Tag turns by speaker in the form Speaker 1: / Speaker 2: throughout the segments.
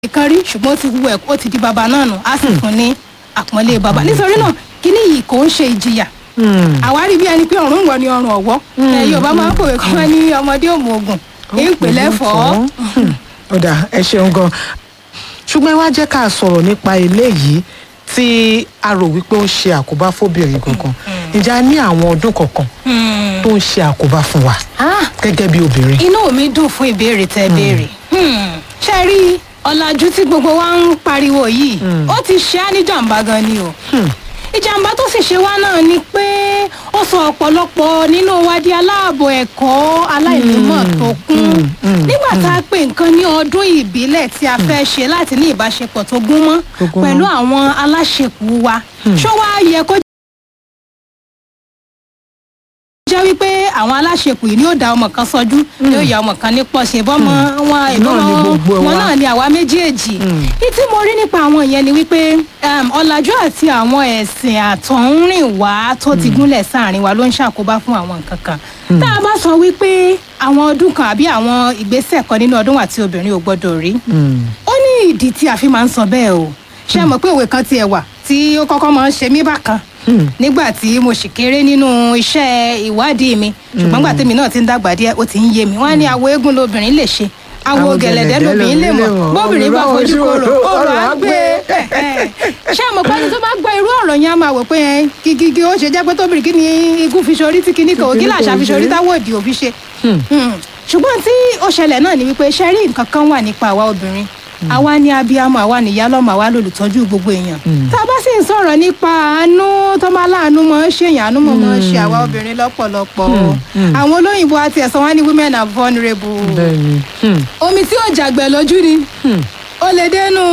Speaker 1: kan rí ṣùgbọ́n ó ti wú ẹ̀ ó ti di bàbá náà nù á sì fún ní àpọ́nlé bàbá nítorí náà kíní yìí kò ń ṣe ìjìyà àwárí bí ẹni pé ọ̀run wọ̀ ni ọrùn ọ̀wọ́ ẹ yorùbá máa ń pòwe kí wọ́n ní ọmọdé òmù ogun ìpìlẹ̀ fọ́.
Speaker 2: ọ̀dà ẹ ṣeun gan ṣùgbọ́n ẹ wá jẹ́ ká sọ̀rọ̀ nípa eléyìí tí a rò wípé ó ń ṣe àkóbá fóbìnrin kankan ǹjẹ́ a ní àwọn ọdún kankan tó ń ṣe àkóbá fún wa gẹ́gẹ́ bí obìnrin.
Speaker 1: inú mi dùn fún ìbéèrè tẹ béèrè ṣe rí ọ̀làjú tí gbogbo wa ń pariwo yìí ó ti ṣe á ní jàǹbá gan ni o ìjàmbá tó sì ṣe wá náà ni pé ó sọ ọ̀pọ̀lọpọ̀ nínú wa di aláàbò ẹ̀kọ́ aláìnímọ̀ tó kún nígbà tá a pè nǹkan ní ọdún ìbílẹ̀ tí a fẹ́ ṣe láti ní ìbáṣepọ̀ tó gún mọ́ pẹ̀lú àwọn aláṣepọ̀ wa ṣó wá yẹ kó jẹ́ wípé àwọn aláṣepọ̀ yìí ni yóò da ọmọ kan sọjú ni yóò ya ọmọ kan ní pọ̀ ṣe bọ́mọ wọn ìbọ́mọ wọn náà ni àwa méjèèjì ní tí mo rí nípa àwọn yẹn ni wípé ọ̀làjú àti àwọn ẹ̀sìn àtọ̀húnrìn wá tó ti gúnlẹ̀ sáàrin wa ló ń ṣàkóbá fún àwọn nǹkan kan tá a bá sọ wípé àwọn ọdún kan àbí àwọn ìgbésẹ̀ kan nínú ọdún wà tí obìnrin ò gbọ́dọ̀ rí ó ní ìdí tí a fi máa ń sọ bẹ́ẹ̀ o ṣé mọ̀ pé òwe kan tiẹ̀ wà tí ó kọ́kọ́ máa ń ṣe mí bákan nígbà tí mo sì kéré nínú iṣẹ́ ìwádìí mi ṣùgbọ́n gbà tèmi náà ti ń dàgbà díẹ̀ ó ti ń yé mi wọ́n á ní awo eégún lobìnrin lè ṣe awo gẹ̀lẹ̀dẹ́ lobìnrin lè mọ̀ bóbìnrin bá fojú koro ọ̀rọ̀ á gbé ṣé àmọ́ pẹ́ni tó bá gbọ́ irú ọ̀rọ̀ yẹn á máa wò pé gígí ó ṣe jẹ́ pé tóbìnrin kí ni igun fi ṣorí tí kinní kan ògí làṣà fi ṣorí táwọn òdì òbí ṣe ṣùgbọ́n tí ó ṣẹlẹ̀ náà ni wípé ṣe rí nǹkan kan wà nípa àwa obìnrin àwa ni abiyamọ àwa nìyá lọmọ àwa lolùtọ́jú gbogbo èèyàn tá a bá sì ń sọ̀rọ̀ nípa àánú tó máa láàánú mọ́ ṣe èèyàn àánú mọ́ mọ́ ṣe àwa obìnrin lọ́pọ̀lọpọ̀ àwọn olóyìnbó àti ẹ̀sán wọn ní women are vulnerable omi tí ò jàgbẹ́ lójú ni ó lè dénú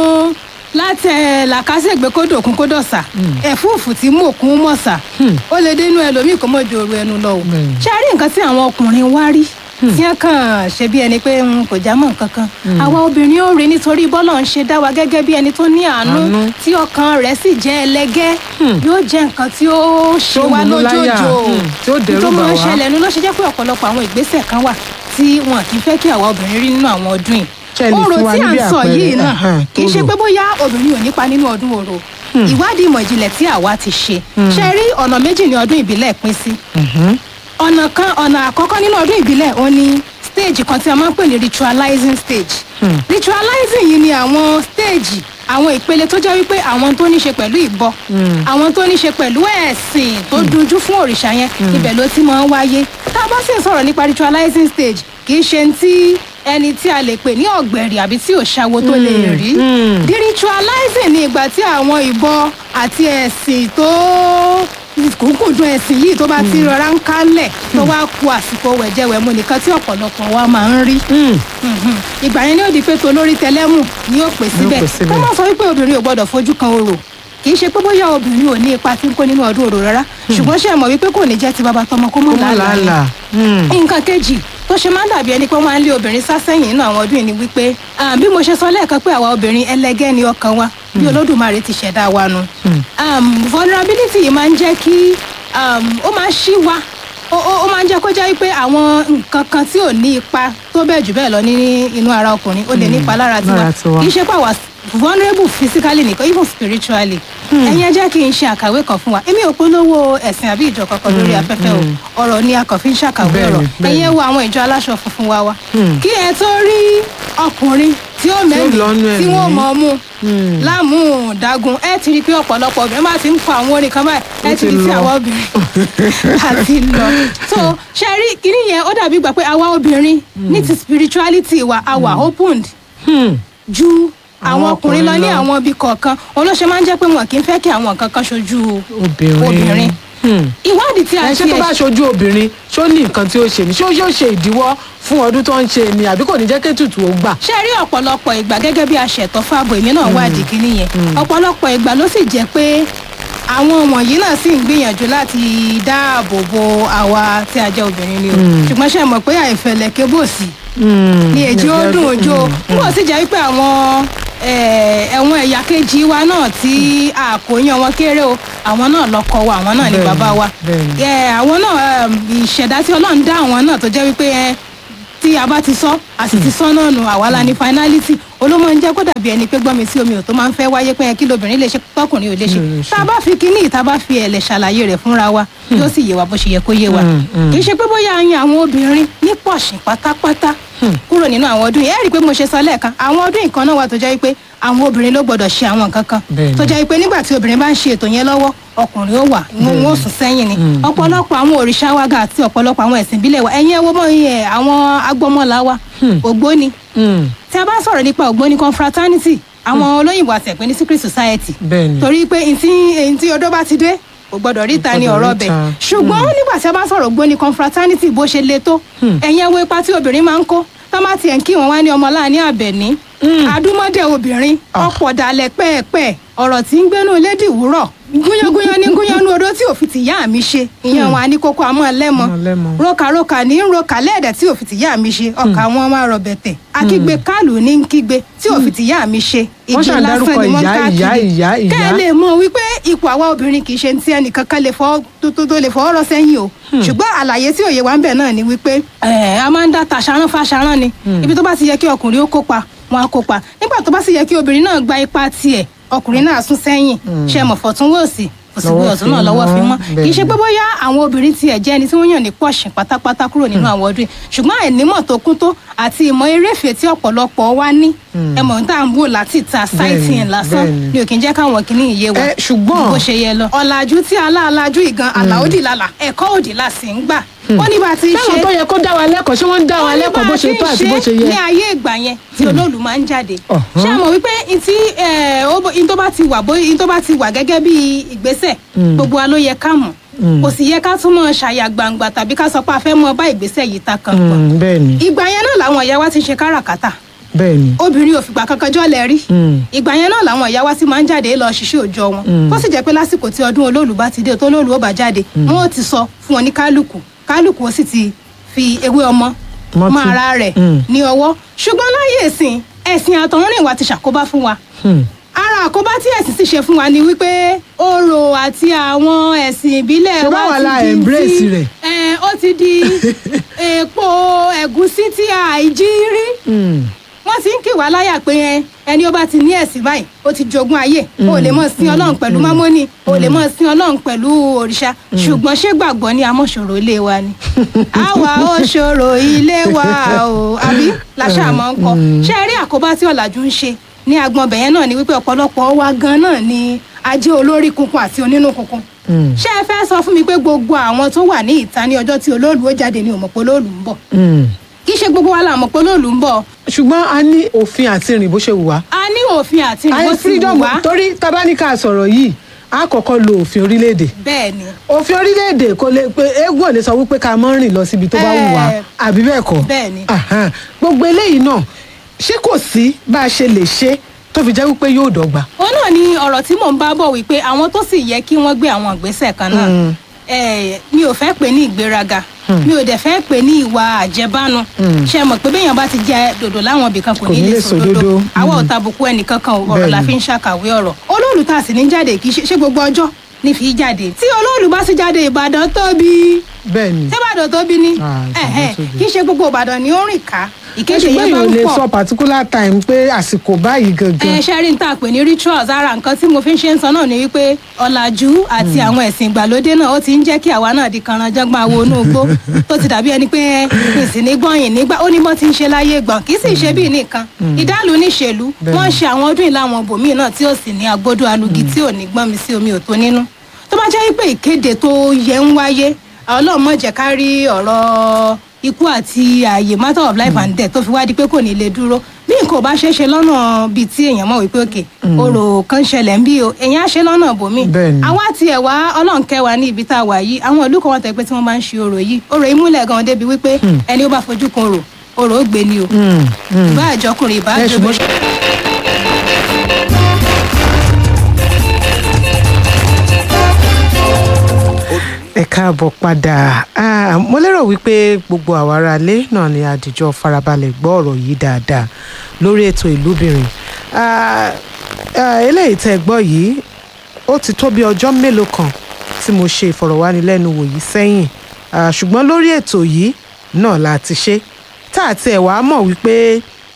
Speaker 1: látẹ làkàṣègbè kódò kún kódò sà ẹfúùfù tí mò kún mọ̀ sà ó lè dénú ẹlòmíì kó mọ̀ ju òru ẹnu lọ o ṣe a rí nǹkan tí àwọn ọkùnrin wá rí tí wọn kàn ṣe bí ẹni pé kò já mọ́ nǹkan kan àwa obìnrin ó rí nítorí bọ́lọ̀ ń ṣe dá wa gẹ́gẹ́ bí ẹni tó ní àánú tí ọkàn rẹ̀ sì jẹ́ ẹlẹ́gẹ́ yóò jẹ́ nǹkan tí ó ṣe wá lójoojò tó máa ń ṣẹlẹ̀ nu ló ṣe jẹ́ pé ọ̀pọ̀lọpọ̀ àwọn ìgbésẹ̀ kan wà tí wọn kì í fẹ́ kí àwa obìnrin rí nínú àwọn ọdún yìí orò tí à ń sọ yìí náà kì í ṣe pé bóyá obìnrin ò nípa nínú ọdún orò ìwádìí ìmọ̀ ìjìnlẹ̀ tí àwa ti ṣe ṣe rí ọ̀nà méjì ní ọdún ìbílẹ̀ pín sí ọ̀nà kan ọ̀nà àkọ́kọ́ nínú ọdún ìbílẹ̀ ó ní stage kan tí a máa ń pè ní ritualizing stage hmm. ritualizing yìí ni àwọn stage àwọn ìpele tó jẹ́ wípé àwọn tó ní ṣe pẹ̀lú ìbọ àwọn tó ní ṣe pẹ̀lú ẹ̀sìn tó dunjú fún òrìṣà yẹn ibẹ̀ ló ti máa ń wáyé tá a bá sì ń sọ̀rọ̀ nípa ritualizing stage kì í ṣe ti ẹni tí a lè pè ní ọ̀gbẹ̀rì àbí tí ò ṣàwo tó lè rí the ritualizing ni ìgbà tí àwọn ìbọ àti ẹ̀sìn tó kùnkùndùn ẹ̀sìn yìí tó bá ti rọra ń kálẹ̀ tó wá ku àsìkò wẹ̀jẹwẹ̀mu nìkan tí ọ̀pọ̀lọpọ̀ wa máa ń rí. ìgbà yẹn ni ó di pé tolórí tẹlẹ́mù ni ó pè síbẹ̀ kó má sọ wípé obìnrin ò gbọ́dọ̀ fojú kan orò kì í ṣe pé bóyá obìnrin ò ní ipa tí ń kó nínú ọdún orò rárá ṣùgbọ́n ṣe mọ̀ wípé kò ní jẹ́ ti bàbá tọmọ kó mọ̀ lálàá nǹkan kejì tó ṣe máa ń dàbí ẹni pé wọ́n á lé obìnrin sá sẹ́yìn nínú àwọn ọdún yìí ni wípé bí mo ṣe sọ lẹ́ẹ̀kan pé àwa obìnrin ẹlẹgẹ́ ni ọkàn wa bí olódùmarè ti ṣẹ̀dá wa nu vulnerability yìí máa ń jẹ́ kí ó máa ń ṣí wa ó máa ń jẹ́ kó jẹ́ wípé àwọn nǹkan kan tí ò ní ipa tó bẹ́ẹ̀ jù bẹ́ẹ̀ lọ ní inú ara ọkùnrin ó lè nípa lára tiwa kì í ṣe pé àwa vulnerable physically nìkan even spiritually ẹ̀yin ẹ jẹ́ kí n ṣe àkàwé kan fún wa èmi ò polówó ẹ̀sìn àbí ìjọ kankan lórí afẹ́fẹ́ o ọ̀rọ̀ ni a kàn fi ń ṣàkàwé ọ̀rọ̀ ẹ̀yin ẹ wo àwọn ìjọ aláṣọ funfun wa wa kí ẹ tó rí ọkùnrin tí ó mẹ́rin tí wọ́n mọ̀ mú láàmú dagun ẹ ti rí i pé ọ̀pọ̀lọpọ̀ obìnrin máa ti ń kọ àwọn orin kan báyìí ẹ ti rí sí àwọn obìnrin àti lọ. so ṣe rí kíní yẹn ó dàbí gbà pé àwa obìnrin ní ti spirituality wa àwa opened ju àwọn ọkùnrin lọ ní àwọn ibi kọ̀ọ̀kan olóṣè máa ń jẹ́ pé wọn kì í fẹ́ kí àwọn nǹkan kan ṣojú obìnrin ìwádìí tí a ṣe
Speaker 2: ṣé tó bá ṣojú obìnrin ṣó ní nǹkan tí ó ṣe ni ṣó yóò ṣe ìdíwọ́ fún ọdún tó ń ṣe ni àbí kò ní jẹ́ kétùtù ó gbà.
Speaker 1: ṣe rí ọ̀pọ̀lọpọ̀ ìgbà gẹ́gẹ́ bí aṣẹ̀tọ́ fáàbò èmi náà wádìí kínní yẹn ọ̀pọ̀lọpọ̀ ìgbà ló sì jẹ́ pé àwọn wọ̀nyí náà sì ń gbìyànjú láti dáàbò bo àwa tí a jẹ́ obìnrin ni o ṣùgbọ́n ṣe mọ̀ pé àìfẹ̀lẹ̀ kébòsì ni èjì ó dùn òjò n kò sì jẹ́ wípé àwọn ẹ̀wọ̀n ẹ̀yà kejì wa náà tí àkóyán wọn kéré o àwọn náà lọkọ wa àwọn náà ni bàbá wa àwọn náà ìṣẹ̀dá tí ọlọ́run dá àwọn náà tó jẹ́ wípé tí a bá ti sọ a sì ti sọ náà nù àwa la ní finality olómọ ń jẹ́ kó dàbí ẹni pé gbọ́n mi sí omi ò tó máa ń fẹ́ wáyé pé kí lóbìnrin lè ṣe tọkùnrin ò lè ṣe
Speaker 2: Mm,
Speaker 1: tá a bá fi kíní tá a bá fi ẹ̀lẹ̀ ṣàlàyé rẹ̀ fúnra wa yóò sì yé wa bó ṣe yẹ kó yé wa
Speaker 2: Mm, mm.
Speaker 1: kì í ṣe pé bóyá a yan àwọn obìnrin ní pọ̀ṣìn pátápátá kúrò nínú àwọn ọdún yìí ẹ rí i pé mo ṣe sọ lẹ́ẹ̀kan àwọn ọdún nǹkan náà wà tó jẹ́ pé àwọn obìnrin ló gbọ́dọ̀ ṣe àwọn nǹkan kan
Speaker 2: Bẹ́ẹ̀ni.
Speaker 1: tó jẹ́ pé nígbà tí obìnrin bá ń ṣe ètò yẹn lọ́wọ́ ọkùnrin ó wà wọn wọn ò sùn sẹ́yìn ni ọ̀pọ̀lọpọ̀ àwọn òrìṣà wa ga àti ọ̀pọ̀lọpọ̀ àwọn ẹ̀sìn ìbílẹ̀ wa ẹ̀yin ẹ wo mọ́ iye àwọn agbọ́mọlá wa ògbóni
Speaker 2: Mm,
Speaker 1: tí a bá sọ̀rọ̀ nípa ògbóni confraternity àwọn olóyìnbó àtẹ̀pẹ́ ní secret society
Speaker 2: bẹ́ẹ̀ni
Speaker 1: torí pé ntí ntí odó bá ti dé kò gbọdọ̀ ríta ní
Speaker 2: gbọdọ̀
Speaker 1: ọ̀rọ̀
Speaker 2: ríta.
Speaker 1: bẹ̀ ṣùgbọ́n nígbà tí a bá sọ̀rọ̀ gbóni confraternity bó ṣe le tó ẹ̀yin ẹwọ́ ipa tí obìnrin máa ń kó tó má tiẹ̀ ń kí wọn wá ní ọmọ láàní àbẹ̀ní adúmọ̀dé obìnrin ọ̀pọ̀ dalẹ̀ pẹ́ẹ̀pẹ́ ọ̀rọ̀ tí ń gbénú lédì wúrọ̀ gúnyángúnyán ní gúnyánú odó tí òfin tìyá mi ṣe ìyẹn wọn á ní kókó àmọ́ lẹ́mọ
Speaker 2: Àmọ́ lẹ́mọ.
Speaker 1: rokaroka ní ń roka lẹ́ẹ̀dẹ̀ tí òfin tìyá mi ṣe ọkà wọn máa rọ bẹ̀tẹ̀ akígbe kálù ní ń kígbe tí òfin tìyá mi ṣe
Speaker 2: Wọ́n
Speaker 1: ìgbé
Speaker 2: ṣàn
Speaker 1: lásán
Speaker 2: dárúkọ
Speaker 1: ni wọ́n ń
Speaker 2: ìyá, ìyá,
Speaker 1: káàkiri
Speaker 2: ìyá, ìyá.
Speaker 1: kẹ́ ẹ lè mọ̀ wípé ipò àwa obìnrin kì í ṣe ti ẹnìkan kan lè fọ́ tó tó tó lè fọwọ́ rọ́ sẹ́yìn o ṣùgbọ́n àlàyé tí òye wa ń bẹ̀ náà ni wípé ẹ̀, a máa ń dá tàṣàrán fàṣàrán ni ibi tó bá ti yẹ kí ọkùnrin ó kópa wọn á kópa nígbà tó bá sì yẹ kí obìnrin náà gba ipa tiẹ̀ ọkùnrin náà sún sẹ́yìn ṣe mọ̀ fọ̀tún wòsì òsì
Speaker 2: Lọ́wọ́
Speaker 1: gbé ọ̀tún náà
Speaker 2: fi
Speaker 1: lọ́wọ́ fi
Speaker 2: mọ́,
Speaker 1: mọ́ kì í ṣe pé bóyá àwọn obìnrin tiẹ̀ jẹ́ ẹni tí wọ́n yàn ní pọ̀ṣìn pátápátá kúrò nínú àwọn ọdún yìí ṣùgbọ́n àìnímọ̀ tó kún tó àti ìmọ̀ eréfèé tí ọ̀pọ̀lọpọ̀ wa ní ẹmọ̀ tá à ń wò láti ta sighting lásán
Speaker 2: bẹ́ẹ̀ni.
Speaker 1: ni ò kì í jẹ́ káwọn kìíní ìyé wa
Speaker 2: Ẹ, ṣùgbọ́n-
Speaker 1: bó ṣe yẹ lọ. ọ̀làjú tí aláàlájú ìgan àlàódì lálà ẹ̀kọ́ òdì la sì ń gbà ó ní bá a ti ń
Speaker 2: táwọn
Speaker 1: ṣe
Speaker 2: tó yẹ kó dá wa lẹ́kọ̀ọ́ ṣé wọ́n ń dá wa
Speaker 1: ó ní
Speaker 2: lẹ́kọ̀ọ́ bó
Speaker 1: bá a
Speaker 2: ṣe
Speaker 1: ti
Speaker 2: tó
Speaker 1: ń
Speaker 2: àti bó ṣe
Speaker 1: ní
Speaker 2: yẹ
Speaker 1: ayé ìgbà yẹn tí olóòlù máa ń jáde
Speaker 2: Ọ̀hán.
Speaker 1: ṣé àmọ̀ wípé ntí ntó bá ti wà bó ntó bá ti wà gẹ́gẹ́ bí ìgbésẹ̀ gbogbo wa ló yẹ ká mọ̀ kò sì yẹ ká tún mọ̀ ṣàyà gbangba tàbí ká sọ pé a fẹ́ mọ bá ìgbésẹ̀ yìí ta kan pọ̀
Speaker 2: Mm, bẹ́ẹ̀ni
Speaker 1: ìgbà yẹn náà làwọn ìyá wa ti ń ṣe káràkátà
Speaker 2: bẹ́ẹ̀ni
Speaker 1: obìnrin ò fìgbà kankan jọ́lẹ̀ rí
Speaker 2: Mm.
Speaker 1: ìgbà yẹn náà làwọn ìyá wa ti máa ń jáde lọ ṣiṣẹ́ òòjọ́ wọn tó sì jẹ́ pé lásìkò tí ọdún olóòlù bá ti dé tó olóòlù ó bá jáde wọn ò ti sọ fún wọn ní kálukú kálukú ó sì ti fi ewé ọmọ
Speaker 2: Mọ́tì.
Speaker 1: mọ́ ara rẹ̀
Speaker 2: Mm.
Speaker 1: ní ọwọ́ ṣùgbọ́n láyé ìsìn ẹ̀sìn àtọ̀rìn wa ti ṣàkóbá fún wa
Speaker 2: Hmm.
Speaker 1: ara àkóbá tí ẹ̀sìn sì ṣe fún wa ni wípé orò àti àwọn ẹ̀sìn ìbílẹ̀
Speaker 2: Ṣé
Speaker 1: wa
Speaker 2: báwa
Speaker 1: ti
Speaker 2: la
Speaker 1: di
Speaker 2: embrace
Speaker 1: ti-
Speaker 2: rẹ̀?
Speaker 1: ẹ̀, ó ti di èèpo ẹ̀gúsí tí àìjí rí
Speaker 2: Hmm.
Speaker 1: wọ́n ti ń kì wá láyà pé ẹ ẹni ó bá ti ní ẹ̀sìn báyìí ó ti jogún ayé o lè mọ̀ sin ọlọ́run pẹ̀lú mámọ́nì o lè mọ̀ sin ọlọ́run pẹ̀lú òrìṣà ṣùgbọ́n ṣé gbàgbọ́ ni amọ̀ṣòro ilé wa ni àwa ó ṣòro ilé wa o àbí làṣà máa ń kọ ṣé ẹ rí àkóbá tí ọ̀làjú ń ṣe ní agbọn bẹ̀yẹn náà ni wípé ọ̀pọ̀lọpọ̀ wa gan náà ni ajé olórí kunkun àti onínú kunkun
Speaker 2: Hmm.
Speaker 1: ṣé ẹ fẹ́ sọ fún mi pé gbogbo àwọn tó wà ní ìta ní ọjọ́ tí olóòlù ó jáde ni òmùpọ̀ olóòlù ń bọ̀
Speaker 2: Hmm.
Speaker 1: kì í ṣe gbogbo wa la mọ̀ pé olóòlù ń bọ̀
Speaker 2: ṣùgbọ́n a ní òfin àti rìn bó ṣe wù wá
Speaker 1: a ní òfin àti
Speaker 2: àyè
Speaker 1: ìbò ti
Speaker 2: freedom
Speaker 1: wù wá
Speaker 2: torí tabaníkà sọ̀rọ̀ yìí a kọ́kọ́ lo òfin orílẹ̀-èdè
Speaker 1: bẹ́ẹ̀ ni
Speaker 2: òfin orílẹ̀-èdè kò lè pé eégún ò lè sọ wípé ká mọ́ rìn lọ síbi tó bá wù wá
Speaker 1: Eh,
Speaker 2: àbí bẹ́ẹ̀ kọ́
Speaker 1: bẹ́ẹ̀ ni.
Speaker 2: Ahan. gbogbo eléyìí náà ṣé kò sí bá a ṣe lè ṣe tó fi jẹ́ wípé yóò dọ́gba.
Speaker 1: òun náà ni ọ̀rọ̀ tí mò ń bá bọ̀ wípé àwọn tó sì yẹ kí wọ́n gbé àwọn ìgbésẹ̀ kan náà
Speaker 2: Mm.
Speaker 1: eh, mi ò fẹ́ pè ní ìgbéraga mi ò dẹ̀ fẹ́ pè ní ìwà àjẹbánu ṣe mọ̀ pé béèyàn bá ti jẹ dòdò láwọn ibìkan kò ní lè sòdodo àwa ò tàbùkù ẹnìkankan o, ọ̀rọ̀ la
Speaker 2: Bẹ́ẹ̀ni.
Speaker 1: fi ń ṣàkàwé ọ̀rọ̀ olóòlù tá a sì ní jáde kì í ṣe ṣé gbogbo ọjọ́ ní fi jáde tí olóòlù bá sì jáde ìbàdàn tóbi
Speaker 2: bẹ́ẹ̀ ni
Speaker 1: tẹ́bàdàn tóbi ni
Speaker 2: Ah, Ìbàdàn
Speaker 1: ẹ̀hẹ́,
Speaker 2: tóbi.
Speaker 1: kì í ṣe gbogbo ìbàdàn ni ó rìn ká ìkéde
Speaker 2: ṣùgbọ́n
Speaker 1: yẹn bá
Speaker 2: èèyàn
Speaker 1: ń
Speaker 2: lè
Speaker 1: pọ̀
Speaker 2: sọ particular time pé àsìkò báyìí gangan
Speaker 1: ẹ ṣe rí n tá a pè ní rituals ara nǹkan tí mo fi ń ṣe ń sọ náà ni wípé ọ̀làjú àti àwọn ẹ̀sìn ìgbàlódé náà ó ti ń jẹ́ kí àwa náà di kanranjọ́gbọ́n awo inú igbó tó ti dàbí ẹni pé ìsìn ní gbọ̀nyìn nígbà ó ní bọ́ ti ń ṣe láyé gbọ̀n kì í sì ṣe bíi nìkan ìdálù níṣèlú
Speaker 2: Bẹ́ẹ̀ni.
Speaker 1: wọ́n ń ṣe àwọn ọdún ìlànà bòmíì náà tí ó sì ní agbódò alugi tí ò ní gbọ́n mi sí omi ò tó nínú tó bá jẹ́ wípé ìkéde tó yẹ ń wáyé ọlọ́run má jẹ́ ká rí ọ̀rọ̀ ikú àti ààyè matter of life and death tó fi wá di pé kò ní lè dúró bí nǹkan ò bá ṣeé ṣe lọ́nà bíi tí èèyàn mọ̀ wípé òkè orò kan ṣẹlẹ̀ ń bí o èèyàn á ṣe lọ́nà bòmí
Speaker 2: Bẹ́ẹ̀ni.
Speaker 1: àwa tiẹ̀ wá ọlọ́run kẹ́ wa ní ibi tá a wà yìí àwọn ìlú kan wọ́n tẹ̀ pé tí wọ́n bá ń ṣe orò yìí orò yìí múlẹ̀ gan débi wípé ẹni ó bá fojú kan orò orò ó gbé ni o
Speaker 2: Hmm, hmm.
Speaker 1: ìbá àjọkùnrin ìbá
Speaker 2: Ẹ, ṣùgbọ́n
Speaker 1: àjọbìnrin.
Speaker 2: ẹ káàbọ̀ padà Ah, mo lérò wípé gbogbo àwa aráalé náà ni àdìjọ farabalẹ̀ gbọ́ ọ̀rọ̀ yìí dáadáa lórí ètò ìlúbìnrin Ah, ah, eléyìí tẹ́ ẹ gbọ́ yìí ó ti tó bí ọjọ́ mélòó kan tí mo ṣe ìfọ̀rọ̀wánilẹ́nuwò yìí sẹ́yìn Ah, ṣùgbọ́n lórí ètò yìí náà la ti ṣe tá àti ẹ̀ wá mọ̀ wípé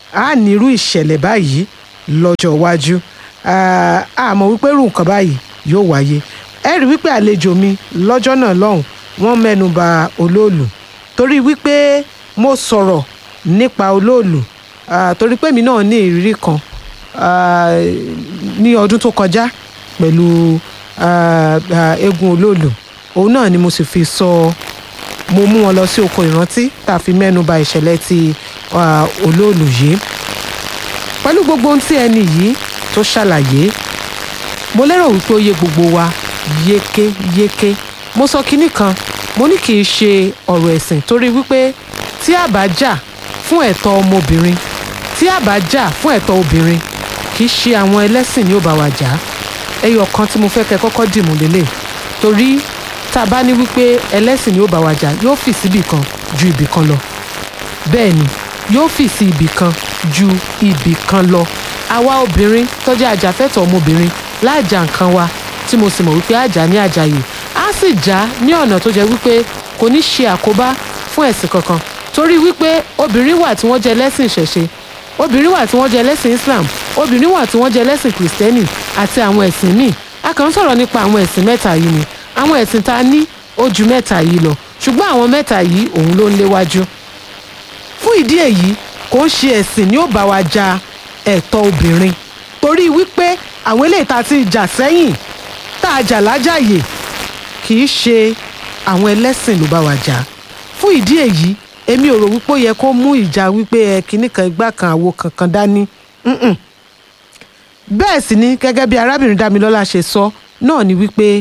Speaker 2: a nírú ìṣẹ̀lẹ̀ báyìí lọ́jọ́ iwájú Ah, àmọ́ wípé irú nǹkan báyìí yóò wáyé ẹ rí wípé àlejò mi lọ́jọ́ náà lọ́hùn wọ́n mẹ́nu ba olóòlù torí wípé mo sọ̀rọ̀ nípa olóòlù ah, torí pé mi náà ní ìrírí kan ah, ní ọdún tó kọjá pẹ̀lú ah, ah, eégún olóòlù òun náà ni mo sì fi sọ mo mú wọn lọ sí oko ìrántí tá a fi mẹ́nu ba ìṣẹ̀lẹ̀ ti ah, olóòlù yìí pẹ̀lú gbogbo ohun tí ẹni yìí tó ṣàlàyé mo lérò wípé ó yé gbogbo wa yékéyéké mo sọ kinní kan mo ní kì í ṣe ọ̀rọ̀ ẹ̀sìn torí wípé tí a bá jà fún ẹ̀tọ́ ọmọbìnrin tí a bá jà fún ẹ̀tọ́ obìnrin kì í ṣe àwọn ẹlẹ́sìn ni ó bá wa jà á ẹyọ kan tí mo fẹ́ kẹ́ kọ́kọ́ dìmú lélẹ̀ torí tá a bá ní wípé ẹlẹ́sìn ni ó bá wa jà yóò fì síbì kan ju ibì kan lọ bẹ́ẹ̀ ni yóò fì sí ibì kan ju ibì kan lọ àwa obìnrin tó jẹ́ ajàfẹ́tọ̀ọ́ ọmọbìnrin láàjà nǹkan wa tí mo sì mọ̀ wípé àjà ní àjàyè á sì já ní ọ̀nà tó jẹ́ wípé kò ní ṣe àkóbá fún ẹ̀sìn kankan torí wípé obìnrin wà tí wọ́n jẹ́ lẹ́sìn ìṣẹ̀ṣe obìnrin wà tí wọ́n jẹ́ lẹ́sìn Islam obìnrin wà tí wọ́n jẹ́ lẹ́sìn kìrìsìtẹ́nì àti àwọn ẹ̀sìn míì a kàn ń sọ̀rọ̀ nípa àwọn ẹ̀sìn mẹ́ta yìí ni àwọn ẹ̀sìn tá a ní ó ju mẹ́ta yìí lọ ṣùgbọ́n àwọn mẹ́ta yìí òun ló ń léwájú fún ìdí èyí kò ń ṣe ẹ̀sìn ni ó bá wa ja ẹ̀tọ́ obìnrin torí wípé àwọn eléyìí tá a ti jà sẹ́yìn tá a jà lájàyè kì í ṣe àwọn ẹlẹ́sìn ló bá wa jà fún ìdí èyí èmi ò rò wípé ó yẹ kó mú ìjà wípé ẹ kinní kan igbá kan àwo kankan dání Mm-mm. bẹ́ẹ̀ sì ni gẹ́gẹ́ bí arábìnrin Dámilọ́lá ṣe sọ náà ni wípé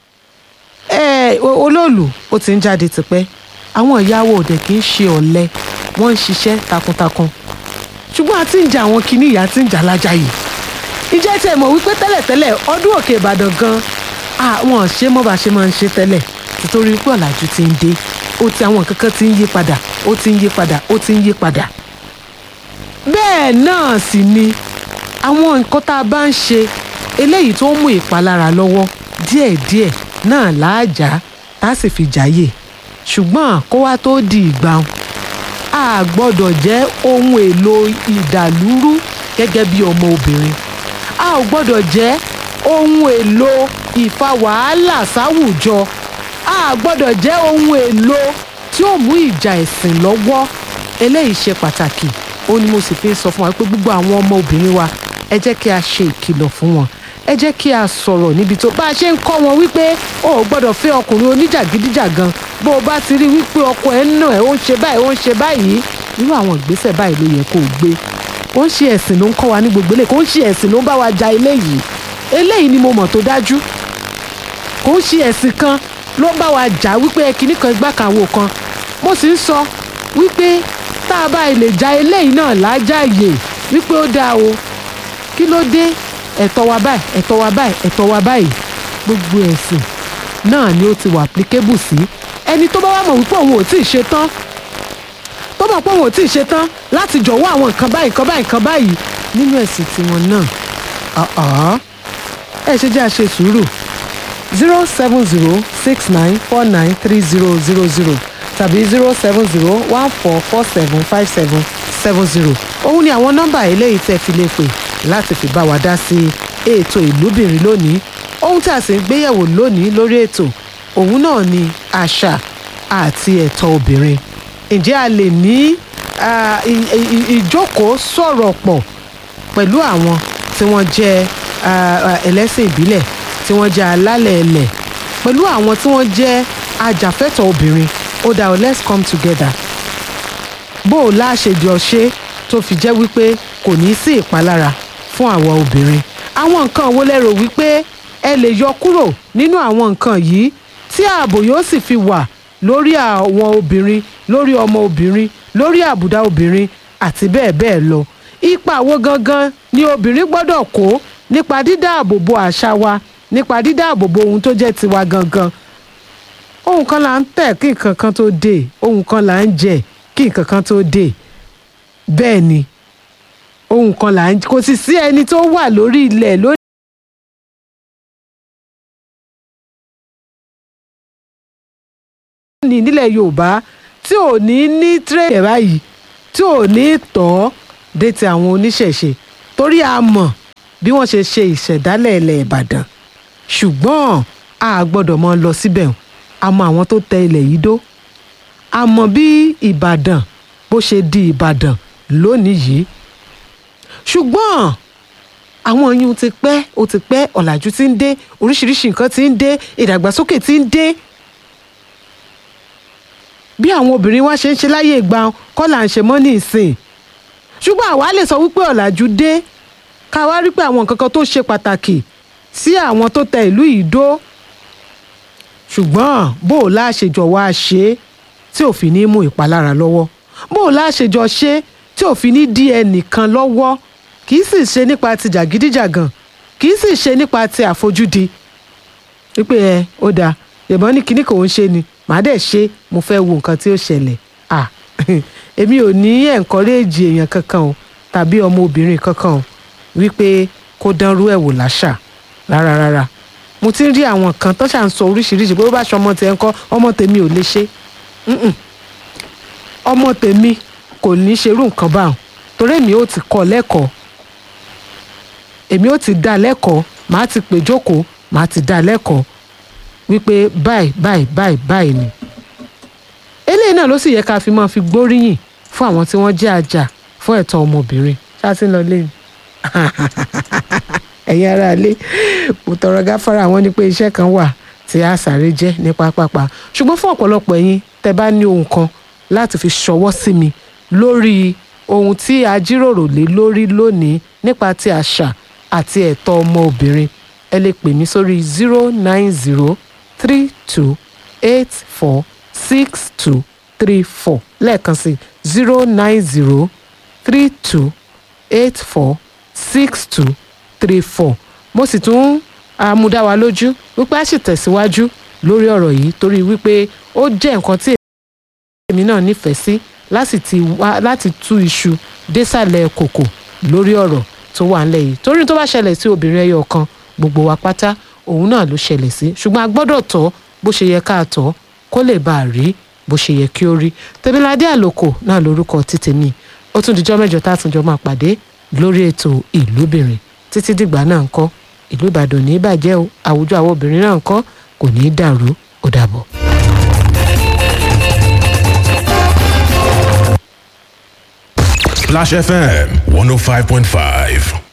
Speaker 2: ẹ o- olóòlù ó ti ń jáde tipẹ́ àwọn ìyàwó òde kì í ṣe ọ̀lẹ wọ́n ń ṣiṣẹ́ takuntakun ṣùgbọ́n a ti ń jà àwọn kinní ìyá ti ń jà lájàyè ìjẹ́ tí ẹ mọ̀ wípé tẹ́lẹ̀tẹ́lẹ̀ ọdún òkè Ìbàdàn gan àwọn ṣé mọ́ bá ṣe máa ń ṣe tẹ́lẹ̀ títorí pé ọ̀làjú ti ń dé ó ti àwọn kankan ti ń yí padà ó ti ń yí padà ó ti ń yí padà bẹ́ẹ̀ náà sì ni àwọn nǹkan tá a bá ń ṣe eléyìí tó ń mú ìpalára lọ́wọ́ díẹ̀díẹ̀ náà láàjà tá a sì fi jáyè ṣùgbọ́n kó wá tó di ìgbà wọn a gbọ́dọ̀ jẹ́ ohun èlò ìdàlúrú gẹ́gẹ́ bí ọmọ obìnrin a ò gbọ́dọ̀ jẹ́ ohun èlò ìfa wàhálà sáwùjọ a gbọ́dọ̀ jẹ́ ohun èlò tí ó mú ìjà ẹ̀sìn lọ́wọ́ eléyìí ṣe pàtàkì ó ní mo sì fi ń sọ fún wa pé gbogbo àwọn ọmọ obìnrin wa ẹ jẹ́ kí a ṣe ìkìlọ̀ fún wọn ẹ jẹ́ kí a sọ̀rọ̀ níbi tó bá a ṣe ń kọ́ wọn wípé o ò gbọ́dọ̀ fẹ́ ọkùnrin oníjàgídíjàgan bó o bá ti rí wípé ọkọ ẹ̀ ń nà ẹ́ ó ń ṣe báyìí ó ń ṣe báyìí irú àwọn ìgbésẹ̀ báyìí ló yẹ kó o gbé ó ń ṣe ẹ̀sìn ló ń kọ́ wa ní gbogbo eléyìí kó ń ṣe ẹ̀sìn ló ń bá wa ja eléyìí eléyìí ni mo mọ̀ tó dájú kò ń ṣe ẹ̀sìn kan ló ń bá wa jà wípé ẹ kinní kan igbá kan àwo kan mo sì ń sọ wípé tá a bá lè ja eléyìí náà lájàyè wípé ó dáa o kí ló dé ẹ̀tọ́ wa báyìí ẹ̀tọ́ wa báyìí ẹ̀tọ́ wa báyìí gbogbo ẹ̀sìn náà ni ó ti wà applicable sí ẹni tó bá wà mọ̀ wípé òun ò tí ì ṣe tán tó mọ̀ pé òun ò tí ì ṣe tán láti jọ̀wọ́ àwọn nǹkan báyìí nǹkan báyìí nǹkan báyìí nínú ẹ̀sìn tiwọn náà ọ̀ọ́ ẹ ṣe jẹ́ àṣe sùúrù zero seven zero six nine four nine three zero zero zero tàbí zero seven zero one four four seven five seven seven zero òun ni àwọn nọ́mbà eléyìí tẹ́ fi lè pè láti fi bá wa dá sí ètò ìlúbìnrin lónìí ohun tí a sì ń gbéyẹ̀wò lónìí lórí ètò òun náà ni àṣà àti ẹ̀tọ́ obìnrin ǹjẹ́ a lè ní ah, ì- ì- ìjókòó sọ̀rọ̀ pọ̀ pẹ̀lú àwọn tí wọ́n jẹ́ ah, ah, ẹlẹ́sìn ìbílẹ̀ tí wọ́n jẹ́ alálẹ̀ ẹlẹ̀ pẹ̀lú àwọn tí wọ́n jẹ́ ajàfẹ́tọ̀ọ́ obìnrin ó dá o let's come together bó o láṣejọ ṣe tó fi jẹ́ wípé kò ní sí ìpalára fún àwa obìnrin àwọn nǹkan wo lẹ rò wípé ẹ lè yọ kúrò nínú àwọn nǹkan yìí tí ààbò yóò sì fi wà lórí àwọn obìnrin lórí ọmọ obìnrin lórí àbùdá obìnrin àti bẹ́ẹ̀ bẹ́ẹ̀ lọ ipa wo gangan ni obìnrin gbọ́dọ̀ kó nípa dídáàbòbò àṣà wa nípa dídáàbòbò ohun tó jẹ́ tiwa gangan ohun kan là ń tẹ̀ kí nǹkan kan tó dé ohun kan là ń jẹ kí nǹkan kan tó dé bẹ́ẹ̀ ni ohun kan là ń kò sì sí ẹni tó wà lórí ilẹ̀ lónìí. ní nílẹ̀ yorùbá tí ò ní ní tírẹ̀yẹ̀ báyìí tí ò ní tọ́ dé ti àwọn oníṣẹ̀ṣe torí a mọ̀ bí wọ́n ṣe ṣe ìṣẹ̀dálẹ̀ ilẹ̀ ìbàdàn ṣùgbọ́n a gbọ́dọ̀ mọ lọ síbẹ̀ a mọ àwọn tó tẹ ilẹ̀ yìí dó a mọ bí ìbàdàn bó ṣe di ìbàdàn lónìí yìí ṣùgbọ́n àwọn yìí ti pẹ́ ó ti pẹ́ ọ̀làjú ti ń dé oríṣiríṣi nǹkan ti ń dé ìdàgbàsókè ti ń dé bí àwọn obìnrin wa ṣe ń ṣe láyé ìgbà kọ́ là ń ṣe mọ́ ní ìsìn ṣùgbọ́n àwa lè sọ wípé ọ̀làjú dé ká wá rí pé àwọn nǹkan kan tó ṣe pàtàkì sí àwọn tó tẹ ìlú yìí dó ṣùgbọ́n bó o láṣejọ wá ṣe é tí ò fi ní mú ìpalára lọ́wọ́ bó o láṣejọ ṣe é tí ò fi ní dí ẹnìkan lọ́wọ́ kì í sì ṣe nípa ti jàgídíjàgàn kì í sì ṣe nípa ti àfojúdi wípé ẹ ó dáa ìbọn ní kinní kò ń ṣe ni màá dẹ̀ ṣe mo fẹ́ wo nǹkan tí ó ṣẹlẹ̀ à èmi ò ní ẹ̀ńkọ́rẹ́ẹ̀jì èèyàn kankan o tàbí ọmọ obìnrin kankan o wípé kó dánrú ẹ̀ wò láṣà rárá rárá mo ti ń rí àwọn kan tó ṣà ń sọ oríṣiríṣi pé bó bá ṣe ọmọ tẹ̀ ń kọ́ ọmọ tèmi ò lè ṣe Mm-mm. ọmọ tèmi kò ní ṣerú nǹkan báwọn torí èmi ò ti kọ́ lẹ́kọ̀ọ́ èmi ò ti dá lẹ́kọ̀ọ́ màá ti pè jókòó màá ti dá lẹ́kọ̀ọ́ wípé báyìí báyìí báyìí báyìí ni eléyìí náà ló sì yẹ ká fi máa fi gbóríyìn fún àwọn tí wọ́n jẹ́ àjà fún ẹ̀tọ́ ọmọbìnrin ṣáàtì lọ lẹ́yìn ẹ̀yin ará ilé mo tọrọ gáfárà àwọn ní pé iṣẹ́ kan wà tí a sáré jẹ́ ní pápápá ṣùgbọ́n fún ọ̀pọ̀lọpọ̀ ẹ̀yin tẹ́ bá ní ohun kan láti fi ṣọwọ́ sí mi lórí ohun tí a jíròrò lé lórí lónìí nípa ti àṣà àti ẹ̀tọ́ ọmọ obìnrin ẹ lè pè mí sórí zero nine zero three two eight four six two three four lẹ́ẹ̀kan sí zero nine zero three two eight four six two three four mo sì tún àmúdá wa lójú wípé a sì tẹ̀síwájú lórí ọ̀rọ̀ yìí torí wípé ó jẹ́ nǹkan tí èmi náà nífẹ̀ẹ́ sí láti ti wá láti tú iṣu désàlẹ̀ kòkò lórí ọ̀rọ̀ tó wà ńlẹ̀ yìí torí tó bá ṣẹlẹ̀ sí obìnrin ẹyọ kan gbogbo wa pátá òun náà ló ṣẹlẹ̀ sí ṣùgbọ́n a gbọ́dọ̀ tọ́ bó ṣe yẹ ká tọ́ kó lè bá a rí bó ṣe yẹ kí ó rí tẹ̀míládé àlòkò náà lórúkọ títẹ̀ mi ó tún dijọ́ mẹ́jọ tá a tún jọ máa pàdé lórí ètò ìlúbìnrin títí dìgbà náà ń kọ́ ìlú ìbàdàn ní í bàjẹ́ o àwùjọ àwọn obìnrin náà ń kọ́ kò ní í dàrú ó dàbọ̀.
Speaker 3: Splash FM 105.5.